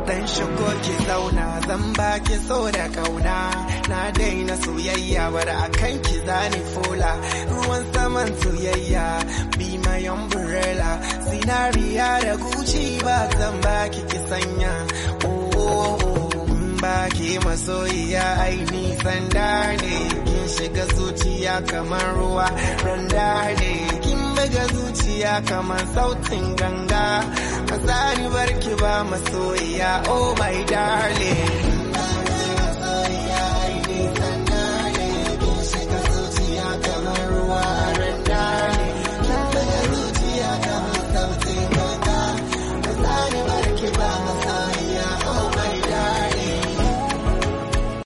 dan shigo ki zauna zan baki so da kauna na daina soyayya bar akan ki zani fola ruwan saman soyayya be my umbrella zinariya da guci ba zan baki ki sanya oh, oh, oh. baki masoyiya ai nisan da ne kin shiga zuciya kamar ruwa randa ne kin buga zuciya kamar sautin ganga a barki ba masoyiya oh my darling